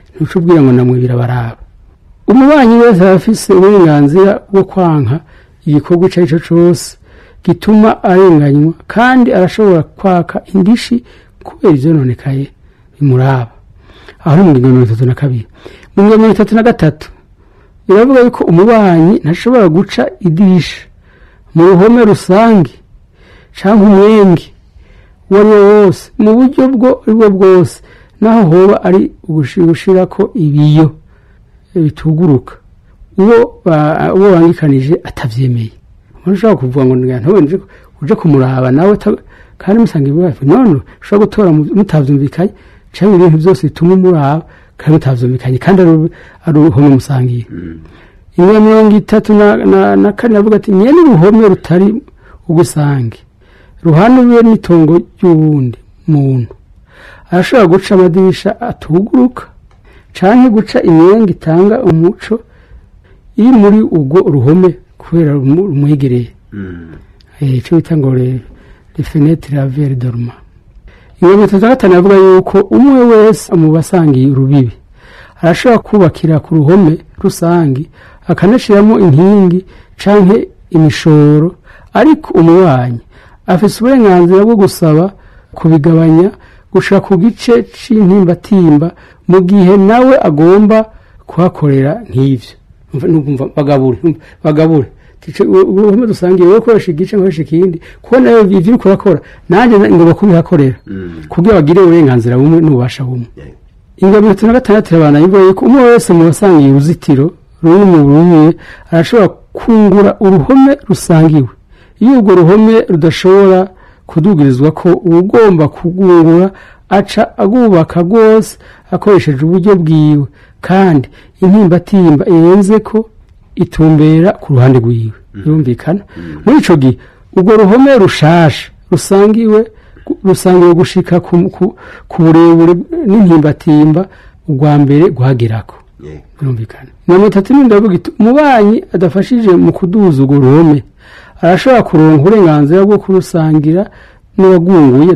ntuca ubwira ngo namwe birabaraba umubanyi wese aba afise uburenganzira bwo kwanka igikorwa icyo ari cyo cyose gituma arenganywa kandi arashobora kwaka indishi kubera ibyononekaye bimuraba aho ni mu ngingo mirongo itatu na kabiri mu ngingo mirongo itatu na gatatu biravuga yuko umubanyi ntashobora guca idirisha mu ruhome rusange cyangwa umwenge uwo ari wo wose mu buryo bwo ari bwo bwose naho hoba ari ugushira ko ibiyo bituguruka uwo ba- uwo bangikanije atabyemeye umuntu ushobora kuvuga ngo ntubone uje kumuraba nawe ta- kandi musanga ibibazo none ushobora gutora mu- mutabyumvikanye cyangwa ibintu byose bituma umuraba kandi mutabyumvikanye kandi ari uru- ari uruhome musangiye imwe mirongo itatu na, na, na kane avuga ati nyene uruhome rutari ugusange ruhanuwe n'itongo ry'uwundi muntu arashobora guca amadirisha atuguruka canke guca imyenge itanga umuco iri muri ubwo ruhome kubera rumu- rumwegereye Eh, ico bita ngo le le fenêtre la verre dorma ibihumbi bitatu na gatanu avuga yuko umwe wese mu basangiye urubibi arashobora kubakira ku ruhome rusange akanashiramo inkingi canke imishoro ariko umubanyi afise uburenganzira bwo gusaba kubigabanya gushika ku gice c'intimbatimba mu gihe nawe agomba kuhakorera nk'ivyo Umva- numva bagabure umva, bagabure Tice, u- uruhome dusangiye wowe ukoresha igice nkoresha ikindi kuko nawe ivyo uriko urakora nanjye na- ngomba kubihakorera kugira bagire uburenganzira bumwe n'ububasha bumwe ingabo itatu na gatandatu irabana ivuga yuko umwe wese mu basangiye uruzitiro ruri mu rumwe arashobora kungura uruhome rusangiwe iyo urwo ruhome rudashobora kudugirizwa ko uwugomba kugungura aca agubaka rwose akoresheje uburyo bwiwe kandi intimbatimba irenze ko itumbera ku ruhande rwiwe birumvikana muri ico gihe urwo ruhome rushasha rusangiwe rusangiwe gushika ku, ku, ku burebure n'intimbatimba ubwa mbere guhagerako birumvikana mirongo itatu n'indwi avuga iti umubanyi adafashije mu kuduza urwo ruhome arashobora kuronka uburenganzira bwo kurusangira n'uwagunguye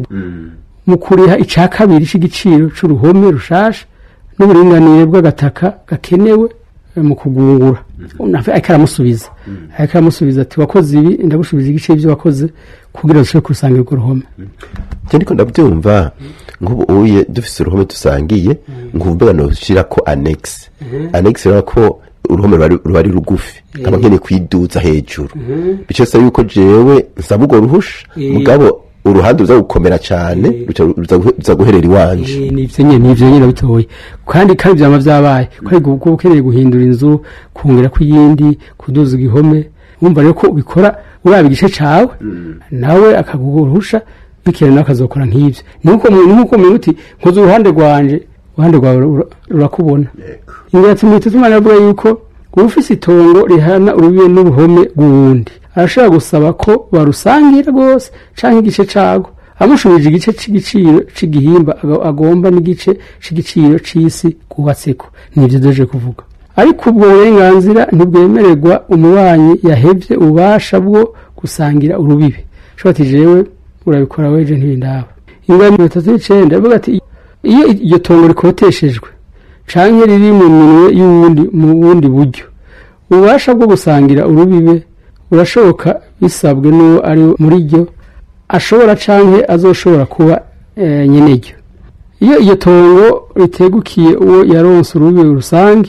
mu kuriha ica kabiri c'igiciro c'uruhome rushasha n'uburinganire bw'agataka gakenewe eh, mu kugungura Nafe ariko aramusubiza ariko aramusubiza ati wakoze ibi ndagusubiza igice y'ivyo wakoze kugira dushobore kurusangira urwo ruhome je ndiko ndabyumva nk'ubu uye dufise uruhome dusangiye nkumva noshira ko annex annex rero ko uruhome ruba ari- ruba ari rugufi nkaba nkeneye kwiduza hejuru bico se yuko jewe nsaba urwo ruhusha Eh. mugabo uruhande ruza gukomera cane ruca ruza guhe- ruza guherera iwanje Eh, nivyo nyene nivyo nyene bitoye kandi kandi vyama vyabaye kwari kuba ukeneye guhindura inzu kongera ko iyindi kuduza igihome wumva rero ko ubikora uraba igice cawe nawe akaguhusha bikera nawe akazokora nk'ivyo nuko umuntu nkuko umuntu uti nkoze uruhande rwanje uruhande rwawe rura- rurakubona ingati mu itatu imana avuga yuko ufise itongo rihana urubibe n'uruhome rw'uwundi arashobora gusaba ko barusangira rwose canke igice cago amushubije igice c'igiciro c'igihimba aga- agomba n'igice c'igiciro c'isi kubatseko nivyo doje kuvuga ariko ubwo burenganzira ntibwemererwa umubanyi yahevye ububasha bwo gusangira urubibe shobora ati jewe urabikora weje ntibindaba ingano mirongo itatu n'icenda avuga ati iyo iryo tongo rikoteshejwe canke riri mu minwe y'uwundi mu bundi buryo ububasha bwo gusangira urubibe burashoboka bisabwe n'uwo ari muri ryo ashobora canke azoshobora kuba eh, nyeneryo iyo iryo tongo ritegukiye uwo yaronse urubibe rusange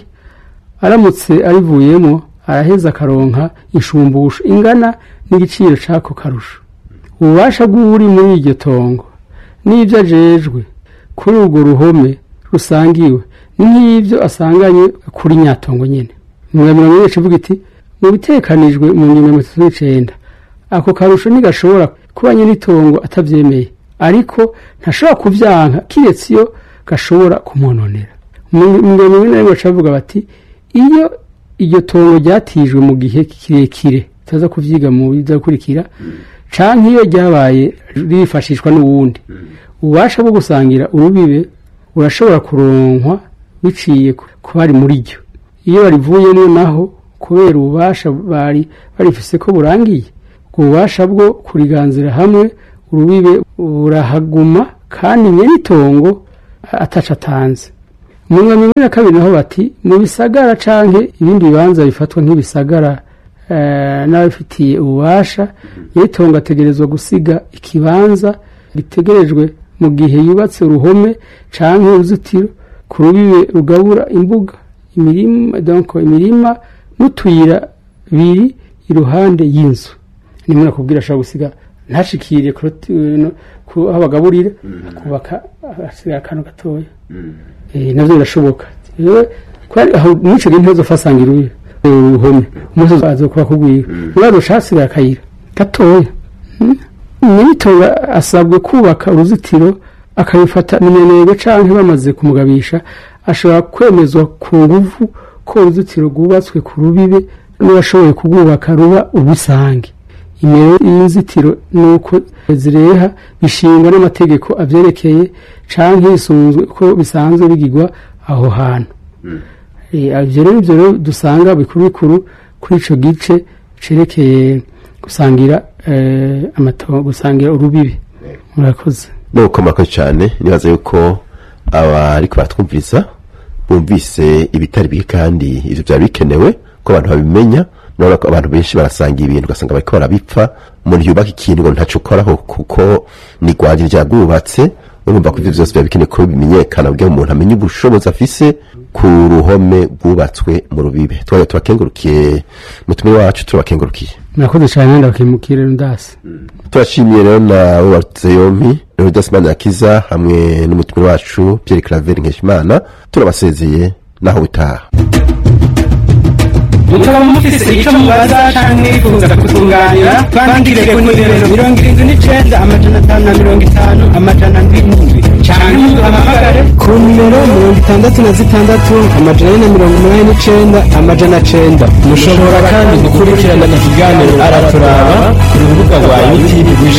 aramutse arivuyemo araheza akaronka inshumbusho ingana n'igiciro c'ako karusho ububasha bw'uri muri iryo tongo n'ibyo ajejwe kuri urwo ruhome rusangiwe ni nk'ibyo asanganye kuri nyatongo nyene mu mirongo ine ivuga iti mu bitekanijwe mu ngingo mirongo itatu n'icenda ako karusho ntigashobora kuba nyene itongo atavyemeye ariko ntashobora kuvyanka kiretse iyo gashobora kumwononera mu mirongo ine rimwe bavuga bati iyo iryo tongo ryatijwe mu gihe kirekire tutaza kuvyiga mu bizakurikira canke iyo ryabaye rifashishwa n'uwundi ububasha bwo gusangira urubibe urashobora kuronkwa biciye ku bari muri ryo iyo barivuyemo naho kubera ububasha bari barifise ko burangiye ubwo bubasha bwo kuriganzira hamwe urubibe burahaguma kandi nyene itongo ataca atanze mu mu mirongo ibiri na kabiri naho bati mu bisagara canke ibindi bibanza bifatwa nk'ibisagara eh, n'ababifitiye ububasha nyitongo ategerezwa gusiga ikibanza gitegerejwe mu gihe yubatse uruhome canke uruzitiro ku rubibe rugabura imbuga imirima donc imirima n'utuyira biri iruhande y'inzu nimwe nakubwira ashobora gusiga ntashikire kuroti- no- ku- aho bagaburira akubaka asigaye akantu gatoya Eh, navyo birashoboka Rero, kwari aho mwico gihe ntazofasanga iruye uruhome umunsi azokuba kugwira muraro shasigaye akayira gatoya nyiritonga asabwe kubaka uruzitiro akabifata minenegwe canke bamaze kumugabisha ashobora kwemezwa ku nguvu ko uruzitiro rwubatswe ku rubibe n'uwashoboye kurwubaka ruba ubusange imero y'inzitiro nuko zireha bishingwa n'amategeko avyerekeye canke hisunzwe ko bisanzwe bigirwa aho hantu Eh, ivyo rero ivyo rero dusanga bikuru bikuru kuri ico gice cerekeye gusangira eh, amatongo gusangira urubibi murakoze nuko murakoze cyane nibaza yuko abariko batwumviriza bumvise ibitari bike kandi ivyo byari bikenewe ko abantu babimenya nubona ko abantu benshi barasangira ibintu ugasanga bariko barabipfa umuntu yubaka ikintu ngo ntaco ukoraho kuko ni rwanje ryagwubatse urumva ko ivyo vyose biba bikeneye ko bimenyekana kugira ngo umuntu amenye ubushobozi afise ku ruhome rwubatswe mu rubibe twajya tubakengurukiye mutumire wacu turabakengurukiye murakoze cane ndabakimukire ndasi turashimiye rero nawe watutse yompi Leonidas Manirakiza hamwe n'umutumire wacu Pierre Claver Nkeshimana turabasezeye naho utaha mukaba mufise icyo mubaza canke mwifuza kutunganira twandikire ku nimero mirongo irindwi n'icenda amajana atanu na mirongo itanu amajana ndwi n'indwi canke muduhamagare ku nimero mirongo itandatu na zitandatu amajana ane na mirongo umunani n'icenda amajana cenda mushobora kandi gukurikirana ikiganiro araturaba ku rubuga rwa youtube